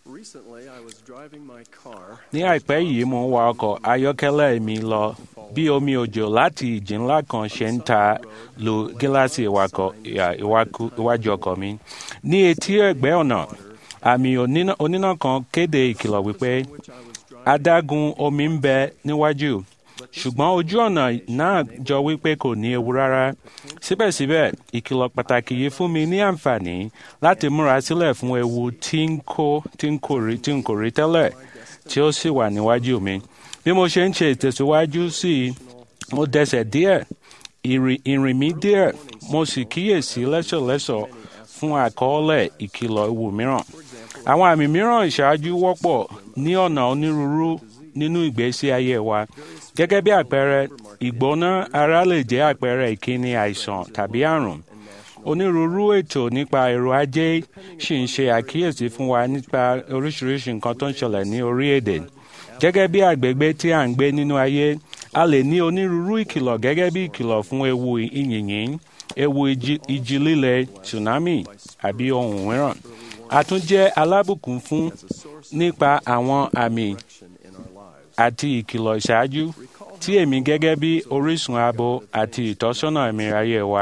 Recently, I was driving my car. ní àìpẹ́ yìí mo ń wa ọkọ̀ ayọ́kẹ́lẹ́ mi lọ bí omi òjò láti ìjì ńlá kan ṣe ń ta lu gíláàsì ìwakọ̀ ìyá- ìwakú- iwájú ọkọ̀ mi ní etí ẹ̀gbẹ́ ọ̀nà àmì oníná oníná kan kéde ìkìlọ̀ wípé adágún omi ń bẹ níwájú ṣùgbọ́n ojú ọ̀nà náà jọ wípé kò ní ewu rárá síbẹ̀síbẹ̀ ìkìlọ̀ pàtàkì yìí fún mi ní àǹfààní láti múra sílẹ̀ fún ewu tí ń kó tí ń kò rí tí ń kò rí tẹ́lẹ̀ tí ó sì wà níwájú mi bí mo ṣe ń ṣe ìtẹ̀síwájú sí i mo dẹsẹ̀ díẹ̀ ìrìn ìrìn mi díẹ̀ mo sì kíyèsí lẹ́sọ̀lẹ́sọ̀ fún àkọọ́lẹ̀ ìkìlọ̀ ewu mìíràn àwọn àmì mìíràn ìṣáájú wọ́pọ̀ ní ọ̀nà onírúurú nínú ìgbésí ayé wa gẹ́gẹ́ bí àpẹẹrẹ ìgbóná ara lè jẹ́ àpẹẹrẹ ìkíni àìsàn tàbí àrùn onírúurú ètò nípa èrò ajé sì ń ṣe àkíyèsí fún wa nípa oríṣiríṣi nǹkan tó ń ṣẹlẹ̀ ní orí-èdè gẹ́gẹ́ bí àgbègbè tí à ń gbé nínú ayé a lè ní onírúurú ìkìlọ̀ gẹ́gẹ́ bí ìkìlọ̀ fún ewu ìyìnyín ewu ìjì ìjì líle tsunami àbí ohun mìíràn a tún jẹ́ alábùkún fún nípa àwọn àmì àti ìkìlọ̀ ìṣáájú tí èmi gẹ́gẹ́ bí orísun ààbò àti ìtọ́sọ́nà ẹ̀mí ayé wa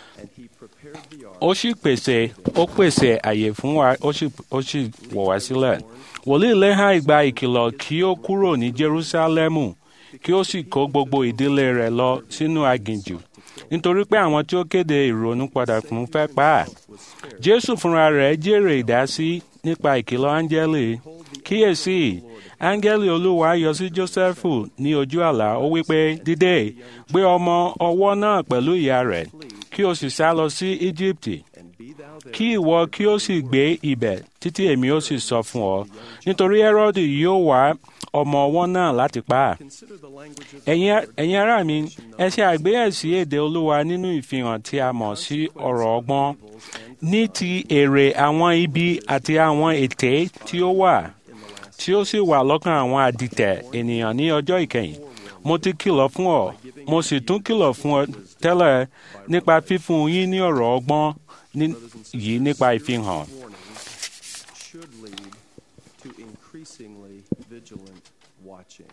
ó sì pèsè ó pèsè àyè fún wa ó sì ó sì wọ̀ wá sílẹ̀ wòlíì lẹ́hàn ìgbà ìkìlọ̀ kí ó kúrò ní Jerúsálẹ́mù kí ó sì kó gbogbo ìdílé rẹ̀ lọ sínú aginjù nítorí pé àwọn tí ó kéde ìrònúpadà fún fẹ́ pa á Jésù fúnra rẹ̀ jèrè ìdásí nípa ìkìlọ̀ áńgẹ́lì kíyèsí áńgẹ́lì olúwa yọ sí Jósẹ́fù ní ojú àlá ó wí pé dìde gbé ọmọ ọwọ́ náà pẹ̀lú ìyá rẹ̀ kí o sì sá lọ sí Íjíbítì kí ìwọ kí o sì gbé ibẹ̀ títí èmi ó sì sọ fún ọ nítorí Hẹ́rọ́dì yóò wá ọmọ ọwọ́ náà láti pa á ẹ̀yin ẹ̀yin ará mi ẹ ṣe àgbéyẹ̀sí èdè olúwa nínú ìfihàn tí a mọ̀ sí ọ̀rọ̀ ọgbọ́n ní ti èrè àwọn ibi àti àwọn ète tí ó wà tí ó sì wà lọ́kàn àwọn àdìtẹ̀ ènìyàn ní ọjọ́ ìkẹyìn mo ti kìlọ̀ fún ọ mo sì tún kìlọ̀ fún ọ tẹ́lẹ̀ nípa fífún yín ní ọ̀rọ̀ ọgbọ́n ní- yìí nípa ìfihàn should lead to increasingly vigilant watching.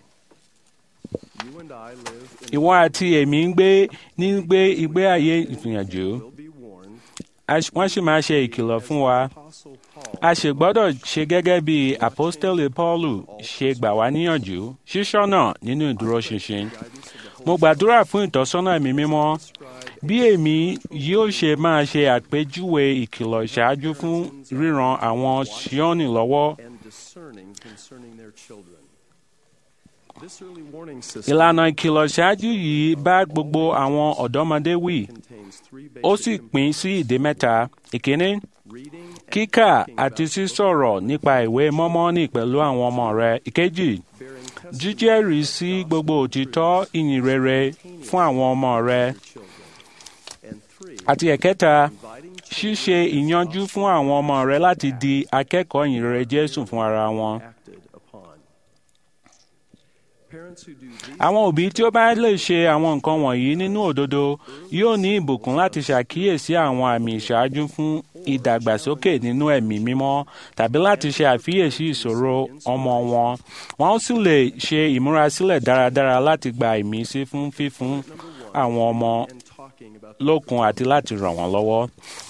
You and I live in ìwọ àti èmi ń gbé ní gbé ìgbé ayé ìfìyànjú will be warned. a ṣ- wọ́n sì máa ṣe ìkìlọ̀ fún wa Apostle Paul a sì gbọ́dọ̀ ṣe gẹ́gẹ́ bí àpọ́stélì Pọ́ọ̀lù ṣe gbà wá níyànjú ṣíṣọ́nà nínú ìdúróṣinṣin mo gbàdúrà fún ìtọ́sọ́nà ẹ̀mí mímọ́ bí èmi yóò ṣe máa ṣe àpèjúwe ìkìlọ̀ ìṣáájú fún ríran àwọn Síónì lọ́wọ́ and discerning concerning their children. This early warning system ìlànà ìkìlọ̀ ìṣáájú yìí bá gbogbo àwọn ọ̀dọ́mọdé wí contains three ó basic sì pín sí ìdí mẹ́ta ìkíní reading and kíkà talking àti about sísọ̀rọ̀ nípa ìwé mọ́mọ́nì pẹ̀lú àwọn ọmọ rẹ ìkejì bearing testimony jíjẹ́rìí sí gbogbo òtítọ́ ìyìn rere fún àwọn ọmọ rẹ to children. And three, àti ẹ̀kẹta inviting ṣíṣe ìyanjú fún àwọn ọmọ rẹ láti di akẹ́kọ̀ọ́ ìyìn rere Jésù fún ara wọn. acted upon. Parents who do these àwọn òbí tí ó bá lè ṣe àwọn nǹkan wọ̀nyí nínú òdodo yóò ní ìbùkún láti ṣàkíyèsí àwọn àmì ìṣáájú fún ìdàgbàsókè nínú ẹ̀mí mímọ́ tàbí láti ṣe àfiyèsí ìṣòro ọmọ wọn wọn ó sì lè ṣe ìmúrasílẹ̀ dáradára láti gba ìmísí fún fífún àwọn ọmọ and talking about lókun àti láti ràn wọ́n lọ́wọ́.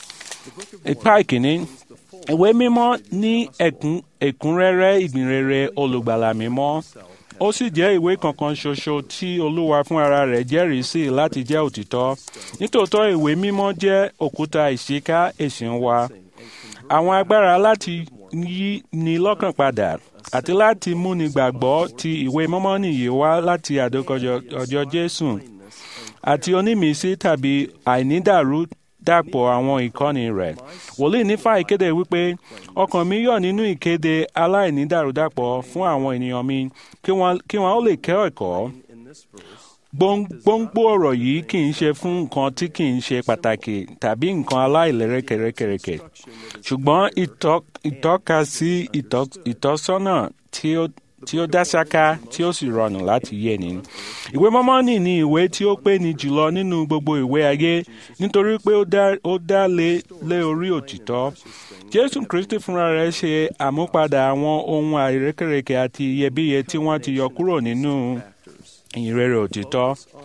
ipa ìkíní ìwé mímọ́ ní ẹ̀kún ẹ̀kúnrẹ́rẹ́ ìgbìnrere olùgbàlà mímọ́ ó sì jẹ́ ìwé kankan ṣoṣo tí olúwa fún ara rẹ̀ jẹ́rìí sí láti jẹ́ òtítọ́ nítòótọ́ ìwé mímọ́ jẹ́ òkúta ìṣíká ẹ̀sìn wa àwọn agbára láti yí ni lọ́kàn padà àti láti múni gbàgbọ́ ti ìwé mímọ́ nìyí wá láti àdókọjọ ọjọ́ Jésù àti onímísí tàbí àìnídàrú dàpọ̀ àwọn ìkọ́ni rẹ̀. wòlíì nífà ìkéde wípé ọkàn mi yọ̀ nínú ìkéde aláìnídàrúdàpọ̀ fún àwọn ènìyàn mi kí wọ́n kí wọ́n ó lè kẹ́ ẹ̀kọ́. in this verse Gbóng- gbòǹgbò ọ̀rọ̀ yìí kì í ṣe fún nǹkan tí kì í ṣe pàtàkì tàbí nǹkan aláìlérèkèrèkè ṣùgbọ́n ìtọ́- ìtọ́ka sí ìtọ́- ìtọ́sọ́nà tí ó tí ó dá ṣáká tí ó sì rọrùn láti yé ni. ìwé mọ́mọ́nì ni ìwé tí ó pé ni jùlọ nínú gbogbo ìwé ayé nítorí pé ó dá ó dá lé lé orí òtítọ́. jésù kristi fúnra rẹ̀ ṣe àmúpadà àwọn ohun àìrékèrèké àti iyebíye tí wọ́n ti yọ kúrò nínú ìrere òtítọ́.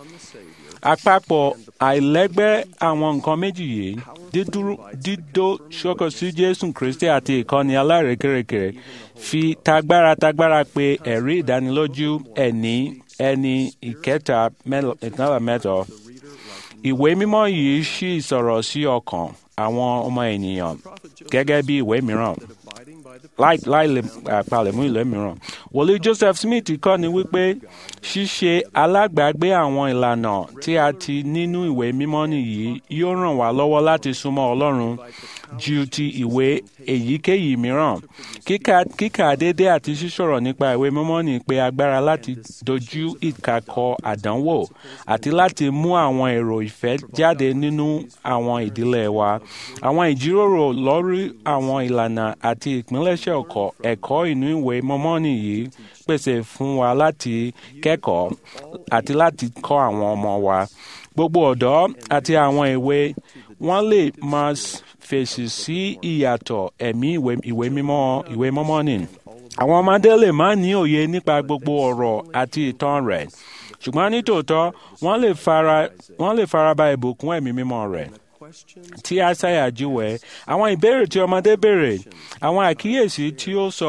àpapọ̀ àìlẹ́gbẹ́ àwọn nǹkan méjì yìí dídó ṣọ́kọ̀ sí jésù kristi àti ìkọ́ni alárékérekè fi tagbára tagbára pé ẹ̀rí ìdánilójú ẹ̀ní ẹni ìkẹta ìkànnà mẹ́tọ̀. ìwé mímọ́ yìí ṣì sọ̀rọ̀ sí ọkàn àwọn ọmọ ènìyàn gẹ́gẹ́ bí ìwé mìíràn láì láì lè palẹ̀mú ìlú mìíràn. wòlíì joseph smith kọ́ ni wípé ṣíṣe alágbàgbé àwọn ìlànà tí a ti nínú ìwé mímọ́ nìyí yóò ràn wá lọ́wọ́ láti súnmọ́ ọlọ́run ju ti ìwé èyíkéyìí mìíràn. kíkà kíkà déédé àti ṣíṣọ̀rọ̀ nípa ìwé mímọ́ ní pé agbára láti dojú ìkàkọ àdánwò àti láti mú àwọn èrò ìfẹ́ jáde nínú àwọn ìdílé wa. àwọn ìjíròrò lórí àwọn ìlànà àti ìpínlẹ̀ṣẹ̀ ọkọ̀ ẹ̀kọ́ inú ìwé mímọ́ nìyí pèsè fún wa láti kẹ́kọ̀ọ́ àti láti kọ́ àwọn ọmọ wa. gbogbo ọ̀dọ́ àti àwọn èwe wọ́n lè máa fèsì sí ìyàtọ̀ ẹ̀mí ìwé mímọ́ ìwé mímọ́ ni. àwọn ọmọdé lè má ní òye nípa gbogbo ọ̀rọ̀ àti ìtàn rẹ̀ ṣùgbọ́n nítòótọ́ wọ́n lè fara wọ́n lè faraba ìbùkún ẹ̀mí mímọ́ rẹ̀ tí àṣàyà júwèé àwọn ìbéèrè tí ọmọdé béèrè àwọn àkíyèsí tí ó sọ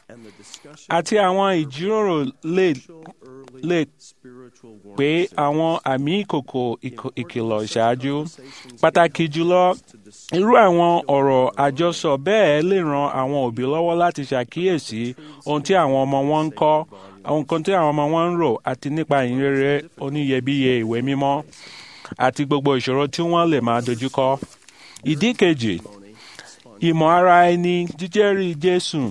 àti àwọn ìjíròrò lè lè pé àwọn àmì ìkòkò ìkìlọ̀ ṣáájú pàtàkì jùlọ irú àwọn ọ̀rọ̀ àjọsọ bẹ́ẹ̀ lè ran àwọn òbí lọ́wọ́ láti ṣàkíyèsí ohun tí àwọn ọmọ wọn ń kọ́ ohun kan tí àwọn ọmọ wọn ń rò àti nípa ìrere oníyebíye ìwé mímọ́ àti gbogbo ìṣòro tí wọ́n lè máa dojúkọ. ìdí kejì ìmọ̀ ara ẹni jíjẹ́rìí Jésù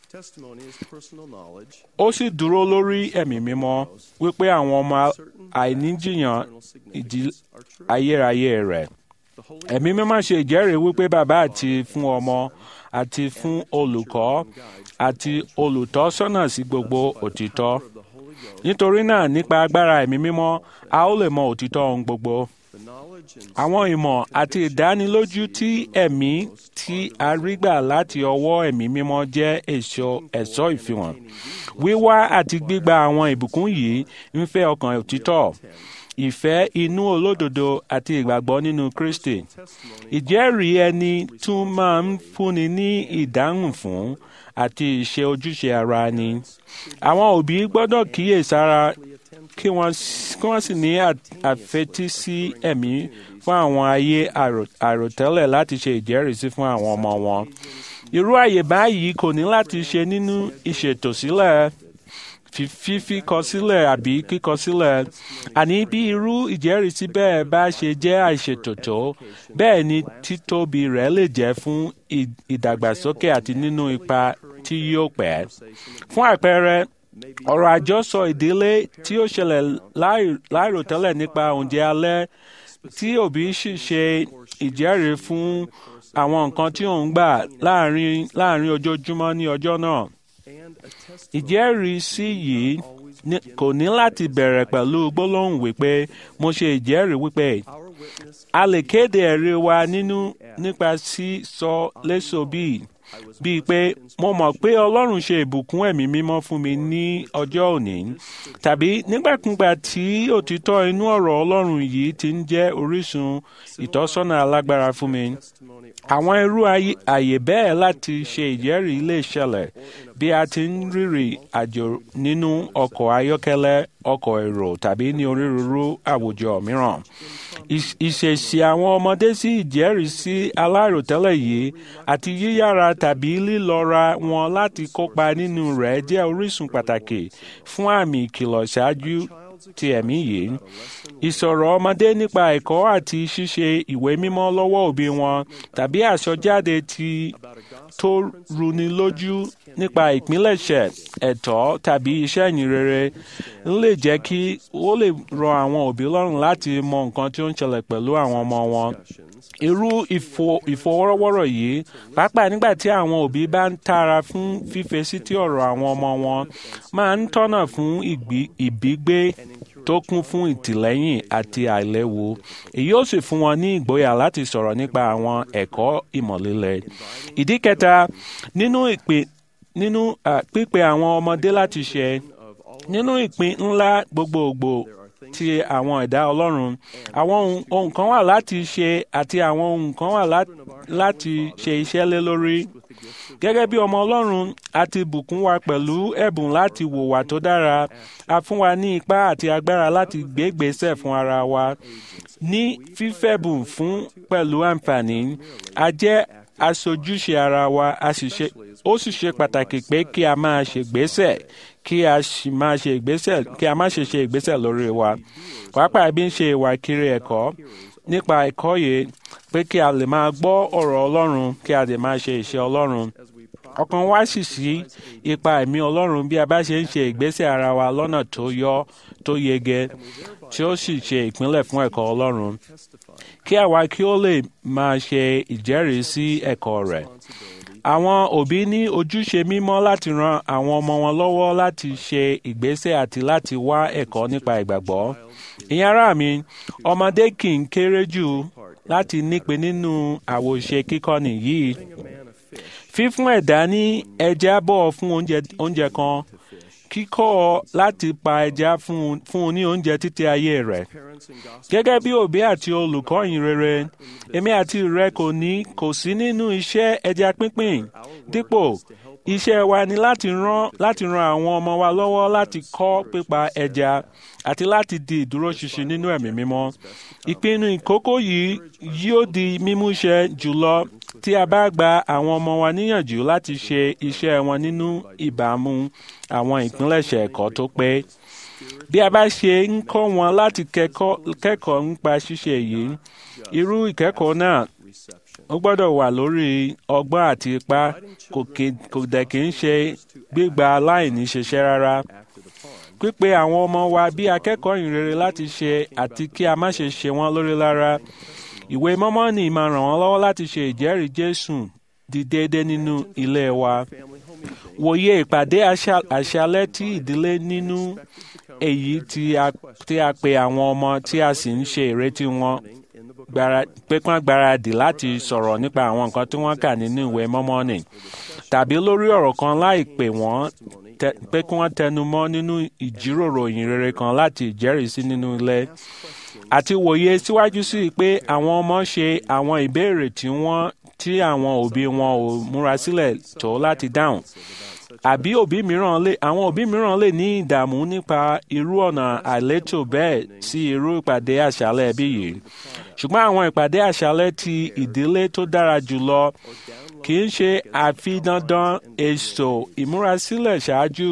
ó sì dúró lórí ẹ̀mí mímọ́ wípé àwọn ọmọ àìníjìyàn ìdí ayérayé rẹ̀. ẹ̀mí mímọ́ ṣe ìjẹ́rìí wípé bàbá àti fún ọmọ àti fún olùkọ́ àti olùtọ́sọ́nà sí gbogbo òtítọ́. nítorí náà nípa agbára ẹ̀mí mímọ́ a ó lè mọ òtítọ́ ohun gbogbo. Àwọn ìmọ̀ àti ìdánilójú tí ẹ̀mí tí a rí gbà láti ọwọ́ ẹ̀mí mímọ́ jẹ́ èso ẹ̀ṣọ́ ìfihàn. Wíwá àti gbígba àwọn ìbùkún yìí ń fẹ́ ọkàn òtítọ́ ìfẹ́ inú olódodo àti ìgbàgbọ́ nínú Kristi. Ìjẹ́rìí ẹni tún máa ń fúnni ní ìdáhùn fún àti ìṣe ojúṣe ara ni. Àwọn òbí gbọ́dọ̀ kíyèsára kí wọ́n sì ní àfetísí ẹ̀mí fún àwọn ayé àròtẹ́lẹ̀ láti ṣe ìjẹ́rìísí fún àwọn ọmọ wọn. Irú àyè báyìí kò ní láti ṣe nínú ìṣètò sílẹ̀ fífi kọ sílẹ̀ àbí kíkọ sílẹ̀ àní bí irú ìjẹ́rìísí bẹ́ẹ̀ bá ṣe jẹ́ àìṣètò tó bẹ́ẹ̀ ni títóbi rẹ̀ lè jẹ́ fún ìdàgbàsókè àti nínú ipa tí yóò pẹ́. fún àpẹẹrẹ ọ̀rọ̀ àjọsọ ìdílé tí ó ṣẹlẹ̀ láìròtẹ́lẹ̀ nípa oúnjẹ alẹ́ tí òbí sì ṣe ìjẹ́rìí fún àwọn nǹkan tí òun gbà láàrin láàrin ojoojúmọ́ ní ọjọ́ náà. ìjẹ́rìísí yìí kò ní láti bẹ̀rẹ̀ pẹ̀lú gbólóhùn wípé mo ṣe ìjẹ́rìí wípé a lè kéde ẹ̀rí wa nínú nípa sísọ léṣo bíi bíi pé mo mọ̀ pé Ọlọ́run ṣe ìbùkún ẹ̀mí mímọ́ fún mi ní ọjọ́ òní tàbí nígbàkúgbà tí òtítọ́ inú ọ̀rọ̀ Ọlọ́run yìí ti ń jẹ́ orísun ìtọ́sọ́nà alágbára fún mi. Àwọn irú àyè bẹ́ẹ̀ láti ṣe ìjẹ́rìí lè ṣẹlẹ̀ bí a ti ń rìnrìn àjò nínú ọkọ̀ ayọ́kẹ́lẹ́ ọkọ̀ èrò tàbí ní onírúurú àwùjọ mìíràn. Ìṣèṣì àwọn ọmọdé sí ìjẹ́rìísí aláìròtẹ́lẹ̀ yìí àti yíyára tàbí lílọ́ra wọn láti kópa nínú rẹ̀ jẹ́ orísun pàtàkì fún àmì ìkìlọ̀ ṣáájú ti ẹ̀mí yìí. Ìsọ̀rọ̀ ọmọdé nípa ẹ̀kọ́ àti ṣíṣe ìwé mímọ́ lọ́wọ́ òbí wọn tàbí àsọjáde ti tó runi lójú nípa ìpilẹ̀ṣẹ̀ ẹ̀tọ́ tàbí iṣẹ́ ìyìn rere ń lè jẹ́ kí ó lè rọ àwọn òbí lọ́rùn láti mọ nǹkan tí ó ń ṣẹlẹ̀ pẹ̀lú àwọn ọmọ wọn. irú ìfọwọ́rọ́wọ́rọ̀ yìí pàápàá nígbà tí àwọn òbí bá ń tara fún fífesí tí ọ̀rọ̀ àwọn ọmọ wọn máa ń tọ́nà fún ìbígbé tó kún fún ìtìlẹ́yìn àti àìléwu èyí ó sì fún wọn ní ìgboyà láti sọ̀rọ̀ nípa àwọn ẹ̀kọ́ ìmọ̀lélẹ̀. ìdí kẹta nínú ìpè nínú pípe àwọn ọmọdé láti ṣe nínú ìpín ńlá gbogbogbò ti àwọn ẹ̀dá ọlọ́run àwọn ohun kan wà láti ṣe àti àwọn ohun kan wà láti ṣe iṣẹ́ lé lórí gẹ́gẹ́ bí ọmọ ọlọ́run a ti bùkún wa pẹ̀lú ẹ̀bùn láti wùwà tó dára a fún wa ní ipá àti agbára láti gbé ìgbésẹ̀ fún ara wa ní fífẹ̀bùn fún pẹ̀lú àǹfààní a jẹ́ aṣojúṣe ara wa ó sì ṣe pàtàkì pé kí a máa ṣègbésẹ̀ kí a sì máa ṣe ìgbésẹ̀ kí a má ṣe ṣe ìgbésẹ̀ lórí wa pàápàá bí ń ṣe ìwà kiri ẹ̀kọ́ nípa ẹ̀kọ́ yìí pé kí a lè máa gbọ́ ọ̀rọ̀ Ọlọ́run kí a lè máa ṣe ìṣe Ọlọ́run ọkàn wa sì sí ipa ẹ̀mí Ọlọ́run bí a bá ṣe ń ṣe ìgbésẹ̀ ara wa lọ́nà tó yọ tó yege tí ó sì ṣe ìpínlẹ̀ fún ẹ̀kọ́ Ọlọ́run kí àwa kí ó lè máa ṣe ìjẹ́rìí sí ẹ̀kọ́ rẹ̀ àwọn òbí ní ojúṣe mímọ́ láti ran àwọn ọmọ wọn lọ́wọ́ láti ṣe ìgbésẹ̀ àti láti wá ẹ̀kọ́ nípa ìgbàgbọ́. ìyẹn ará mi ọmọdé kì í kéré jù láti nípe nínú àwòṣe kíkọ́ni yìí. fífún ẹ̀dá ní ẹja bọ̀ fún oúnjẹ kan kíkọ́ ọ láti pa ẹja fún un ní oúnjẹ títí ayé rẹ̀. gẹ́gẹ́ bí òbí àti olùkọ́ yìí rere èmi àti rẹ kò ní kò sí nínú iṣẹ́ ẹja pínpín dípò iṣẹ́ wa ni láti ran láti ran àwọn ọmọ wa lọ́wọ́ láti kọ́ pípa ẹja àti láti di ìdúróṣinṣin nínú ẹ̀mí mímọ́. ìpinnu ìkókó yìí yóò di mímúṣẹ jùlọ tí a bá gba àwọn ọmọ wa níyànjú láti ṣe iṣẹ́ wọn nínú ìbámu àwọn ìpínlẹ̀ṣẹ̀ ẹ̀kọ́ tó pé. bí a bá ṣe ń kọ́ wọn láti kẹ́kọ̀ọ́ nípa ṣíṣe yìí irú ìkẹ́kọ̀ọ́ náà ó gbọ́dọ̀ wà lórí ọgbọ́n àti ipá kò dẹ̀ kí ń ṣe gbígba aláìní ṣiṣẹ́ rárá. pípe àwọn ọmọ wa bí akẹ́kọ̀ọ́ ìrere láti ṣe àti kí a má ṣe ṣe wọ́n lórí lára. ìwé mọ́mọ́nì máa ràn wọ́n lọ́wọ́ láti ṣe ìjẹ́rìí Jésù di déédé nínú ilé wa. wòye ìpàdé àṣálẹ́ tí ìdílé nínú èyí tí a pe àwọn ọmọ tí a sì ń ṣe ìrètí wọn pé kí wọ́n gbáradì láti sọ̀rọ̀ nípa àwọn nǹkan tí wọ́n kà nínú ìwé mọ́mọ́nì tàbí lórí ọ̀rọ̀ kan láì pè wọ́n pé kí wọ́n tẹnu mọ́ nínú ìjíròrò ìyìn rere kan láti ìjẹ́rìísí nínú ilé àti wòye síwájú sí i pé àwọn ọmọ ṣe àwọn ìbéèrè tí wọ́n tí àwọn òbí wọn ò múra sílẹ̀ tó láti dáhùn àbí òbí mìíràn lè àwọn òbí mìíràn lè ní ìdààmú nípa irú ọ̀nà àìlétò bẹ́ẹ̀ sí irú ìpàdé àṣálẹ́ ẹbí yìí ṣùgbọ́n àwọn ìpàdé àṣálẹ́ ti ìdílé tó dára jùlọ kì í ṣe àfi dandan èso ìmúrasílẹ̀ ṣáájú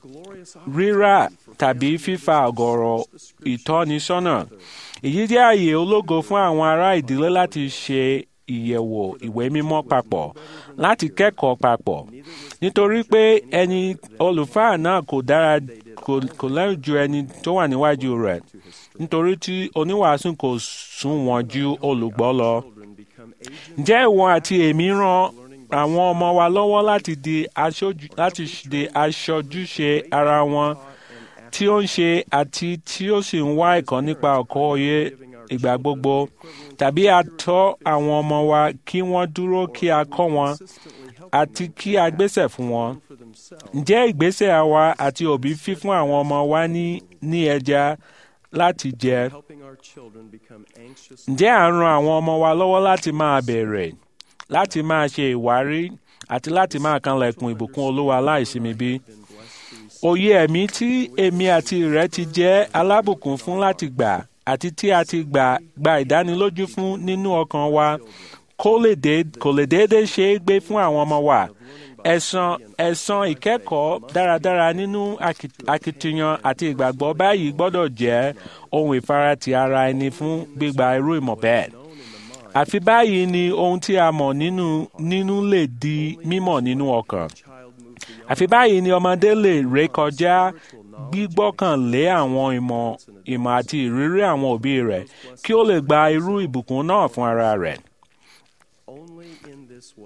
rírà tàbí fífa ọ̀gọ̀rọ̀ ìtọ́nisọ́nà èyí jẹ́ àyè ológo fún àwọn ará ìdílé láti ṣe ìyẹ̀wò ìwé mímọ́ papọ̀ láti kẹ́kọ̀ọ́ papọ̀ nítorí pé ẹni olùfáà náà kò dára kò lẹ́yìn ju ẹni tó wà níwájú rẹ̀ nítorí tí oníwàásù kò sún wọn ju olùgbọ́ lọ. ǹjẹ́ ìwọ àti èmi ràn àwọn ọmọ wa lọ́wọ́ láti di aṣojúṣe ara wọn tí ó ń ṣe àti tí ó sì ń wá ẹ̀kọ́ nípa ọ̀kọ́ òye ìgbà gbogbo tàbí a tọ́ àwọn ọmọ wa kí wọ́n dúró kí a kọ́ wọn àti kí a gbésẹ̀ fún wọn. ǹjẹ́ ìgbésẹ̀ àwa àti òbí fífún àwọn ọmọ wa ní ní ẹja láti jẹ? ǹjẹ́ à ń ran àwọn ọmọ wa lọ́wọ́ láti máa bẹ̀rẹ̀ láti máa ṣe ìwárí àti láti máa kanlẹ̀kùn ìbùkún olúwa láìsinmi bí? òye ẹ̀mí tí èmi àti rẹ̀ ti jẹ́ alábùkún fún láti gbà àti tí a ti gbà gba ìdánilójú fún nínú ọkàn wa kò lè déédéé ṣe é gbé fún àwọn ọmọ wa ẹ̀san ẹ̀san ìkẹ́kọ̀ọ́ dáradára nínú akitiyan àti ìgbàgbọ́ báyìí gbọ́dọ̀ jẹ́ ohun ìfaratì ara ẹni fún gbígba irú ìmọ̀ bẹ́ẹ̀ àfi báyìí ni ohun tí a mọ̀ nínú nínú lè di mímọ̀ nínú ọkàn àfi báyìí ni ọmọdé lè rékọjá gbígbọ́kànlé àwọn ìmọ̀ ìmọ̀ àti ìrírí àwọn òbí rẹ̀ kí ó lè gba irú ìbùkún náà fún ara rẹ̀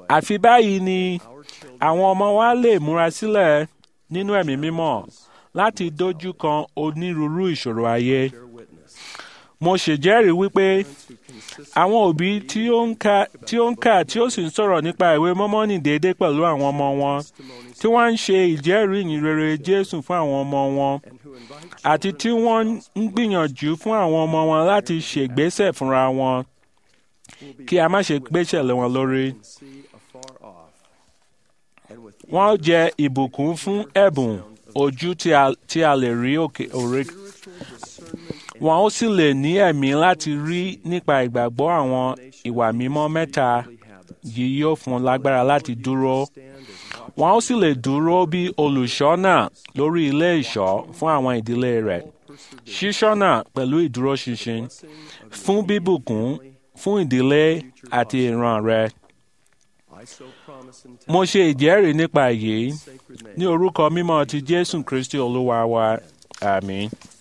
àfi báyìí ni our children àwọn ọmọ wa lè múra sílẹ̀ nínú ẹ̀mí mímọ́ láti dojú kan onírúurú ìṣòro ayé. bear witness. mo ṣèjẹ́rìí wípé Parents who consist àwọn òbí tí ó ń kà tí ó ń kà tí ó sì ń sọ̀rọ̀ nípa ìwé mọ́mọ́nì déédéé pẹ̀lú àwọn ọmọ wọn testimonies tí wọ́n ń ṣe ìjẹ́rìí ìyìn rere Jésù fún àwọn ọmọ wọn and who invite àti tí wọ́n ń gbìyànjú fún àwọn ọmọ wọn láti ṣègbésẹ̀ fúnra wọn will be kí a má ṣe gbéṣẹ̀ lé wọn lórí. can see afar off. And with Wọ́n ó jẹ ìbùkún fún ẹ̀bùn ojú tí a tí a lè rí òkè òre. spiritual discernment and Wọ́n ó sì lè ní ẹ̀mí láti rí nípa ìgbàgbọ́ àwọn ìwà mímọ́ mẹ́ta daily habits. yìí yóò fún un lágbára láti dúró. Stand as watch Wọ́n ó sì lè dúró bí olùṣọ́nà lórí ilé ìṣọ́ fún àwọn ìdílé rẹ̀. persevere. Ṣíṣọ́nà pẹ̀lú ìdúróṣinṣin Blessing of fún bíbùkún fún ìdílé àti ìran rẹ̀. I so promise and Mo ṣe ìjẹ́rìí nípa èyí sacred name. ní orúkọ mímọ́ ti Jésù Kristi Olúwa wa. Àmín.